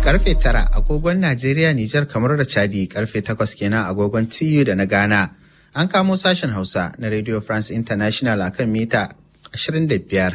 karfe tara agogon Najeriya, Nijar, kamar da Chadi karfe takwas kenan agogon TU da na Ghana. An kamo sashen Hausa na Radio France International akan mita 25.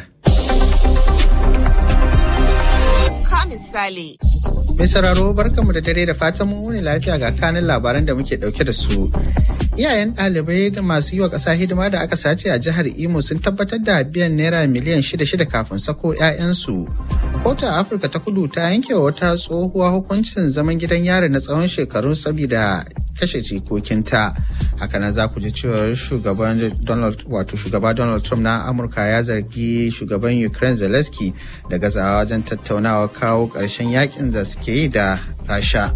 Ka misali. Mai sauraro barkanmu da dare da fatan mun wuni lafiya ga kanin labaran da muke dauke da su. Iyayen ɗalibai da masu yi wa ƙasa hidima da aka sace a jihar Imo sun tabbatar da biyan naira miliyan shida shida kafin sako 'ya'yansu. Kotu a Afirka ta kudu ta yanke wa wata tsohuwa hukuncin zaman gidan yari na tsawon shekaru saboda kashe jikokinta. Hakanan za ku ji cewar shugaban Donald wato shugaba Donald Trump na Amurka ya zargi shugaban Ukraine Zelensky da gazawa wajen tattaunawa kawo ƙarshen yakin da suke yi da Rasha.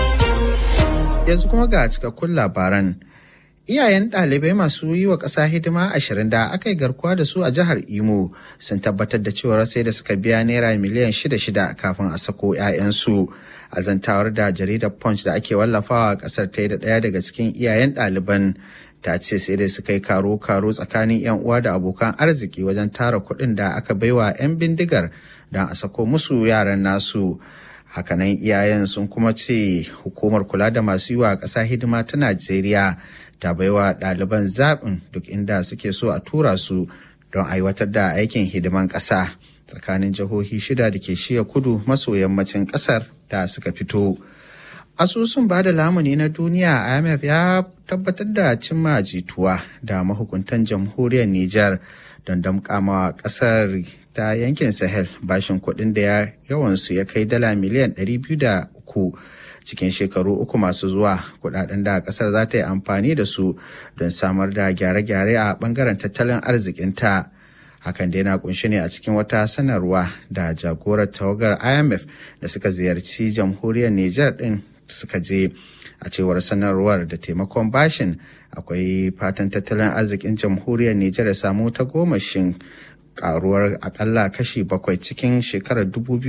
Yanzu kuma ga cikakkun labaran. Iyayen ɗalibai masu yi wa ƙasa hidima ashirin da aka yi garkuwa da su a jihar Imo sun tabbatar da cewar sai da suka biya naira miliyan shida shida kafin a sako 'ya'yansu. A zantawar da jaridar Punch da ake wallafawa a ƙasar ta yi da ɗaya daga cikin iyayen ɗaliban ta ce sai dai suka yi karo-karo tsakanin 'yan uwa da abokan arziki wajen tara kuɗin da aka baiwa 'yan bindigar don a sako musu yaran nasu. Hakanan iyayen sun kuma ce hukumar kula da masu yi wa ƙasa hidima ta Najeriya ta baiwa ɗaliban zaɓin duk inda suke so a tura su don aiwatar da aikin hidiman ƙasa tsakanin jihohi shida da ke shiya kudu maso yammacin ƙasar da suka fito. Asusun ba da lamuni na duniya IMF ya tabbatar da cimma jituwa da mahukuntan jamhuriyar Nijar don damƙama ƙasar ta yankin Sahel bashin kuɗin da yawansu ya kai dala miliyan 203 cikin shekaru uku masu zuwa kudaden da kasar za ta yi amfani da su don samar da gyare-gyare a bangaren tattalin arzikinta hakan dai na kunshi ne a cikin wata sanarwa da jagorar tawagar imf da suka ziyarci jamhuriyar niger din suka je a cewar sanarwar da taimakon bashin akwai fatan tattalin arzikin jamhuriyar niger ya samu ta gomashin karuwar akalla kashi bakwai cikin shekarar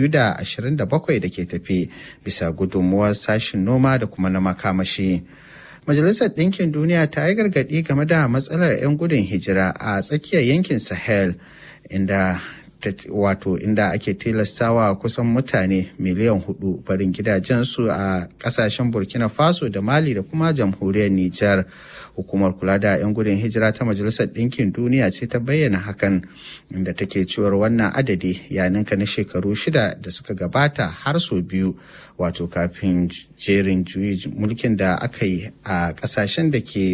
2027 da ke tafi bisa gudunmuwar sashin noma da kuma na makamashi. Majalisar Ɗinkin Duniya ta yi gargaɗi game da matsalar 'yan gudun hijira a tsakiyar yankin Sahel inda wato inda ake tilastawa kusan mutane miliyan hudu barin gidajensu a kasashen burkina faso da mali da kuma jamhuriyar nijar hukumar kula da 'yan gudun hijira ta majalisar ɗinkin duniya ce ta bayyana hakan inda take cewar wannan adadi ya ninka na shekaru shida da suka gabata har sau biyu wato kafin jerin juyi mulkin da aka yi a kasashen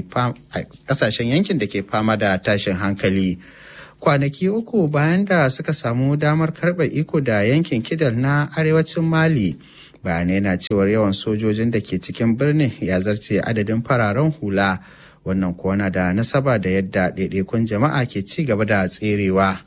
yankin da ke fama da tashin hankali kwanaki uku bayan da suka samu damar karɓa iko da yankin kidal na arewacin mali bayanai na cewar yawan sojojin da ke cikin birnin ya zarce adadin fararen hula wannan kuwa na da nasaba da yadda ɗaiɗaikun jama'a ke ci gaba da tserewa.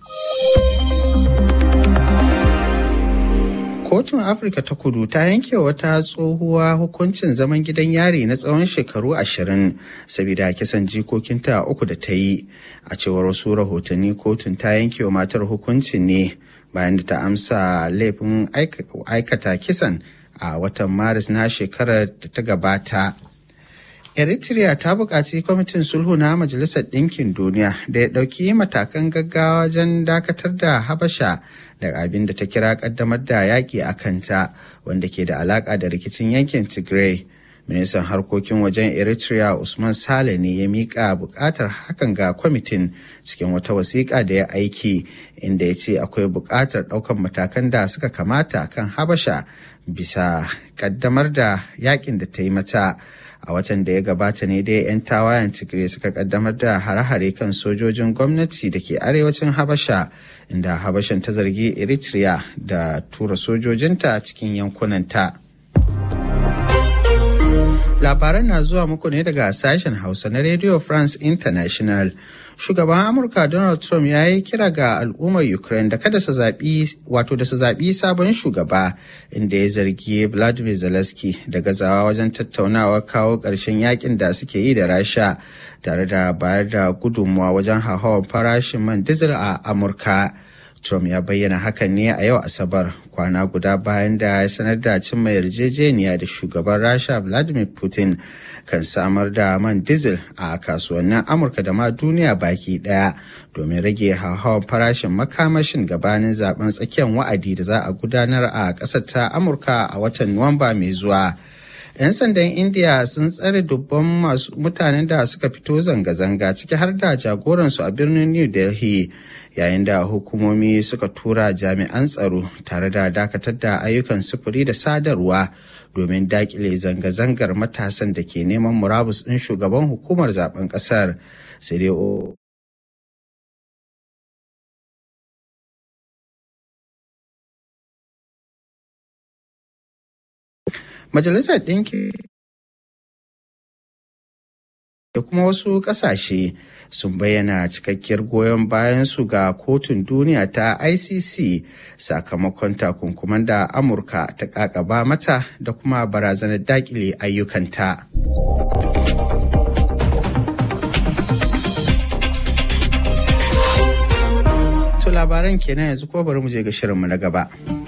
Kotun Afirka ta kudu ta yanke wata tsohuwa hukuncin zaman gidan yari na tsawon shekaru ashirin saboda kisan jikokinta uku da ta yi. A cewar wasu rahotanni kotun ta yanke wa matar hukuncin ne bayan da ta amsa laifin aikata kisan a watan Maris na shekarar da ta gabata. Eritrea ta buƙaci kwamitin sulhu na Majalisar Ɗinkin Duniya da ya ɗauki matakan gaggawa wajen dakatar da Habasha da abin da ta kira ƙaddamar da yaƙi a kanta wanda ke da alaƙa da rikicin yankin Tigray. Ministan harkokin wajen Eritrea Usman Sale ne ya miƙa buƙatar hakan ga kwamitin cikin wata wasiƙa da ya aiki inda ya ce akwai buƙatar ɗaukar matakan da suka kamata kan Habasha bisa ƙaddamar da yaƙin da ta yi mata. a watan da ya gabata ne dai 'yan tawayen tigray suka kaddamar da hare-hare kan sojojin gwamnati da ke arewacin habasha inda habashan ta zargi eritrea da tura sojojinta cikin yankunanta labaran na zuwa muku ne daga sashen hausa na radio france international shugaban amurka donald trump ya yi kira ga al'ummar ukraine da kada su zaɓi wato da su zaɓi sabon shugaba inda ya zargi vladimir zelensky da gazawa wajen tattaunawa kawo ƙarshen yakin da suke yi da rasha tare da bayar da gudunmuwa wajen hauhawar farashin man diesel a amurka Trump ya bayyana hakan ne a yau Asabar kwana guda bayan da ya sanar da cimma yarjejeniya da shugaban Rasha Vladimir Putin kan samar da man diesel a kasuwannin Amurka da ma duniya baki daya domin rage hauhawar farashin makamashin gabanin zaben tsakiyar wa'adi da za a gudanar a ƙasar ta Amurka a watan Nuwamba mai zuwa. 'yan sandan india sun tsare dubban masu mutanen da suka fito zanga-zanga ciki har da jagoransu a birnin new delhi yayin da hukumomi suka tura jami'an tsaro tare da dakatar da ayyukan sufuri da sadarwa domin dakile zanga-zangar matasan da ke neman murabus ɗin shugaban hukumar zaben ƙasar sai dai Majalisar Ɗinki da kuma wasu ƙasashe sun bayyana cikakkiyar goyon bayan su ga kotun duniya ta ICC sakamakon takunkuman da Amurka ta ƙaƙaba mata da kuma barazanar daƙile ayyukanta. To labaran kenan yanzu ko bari mu je ga shirinmu na gaba.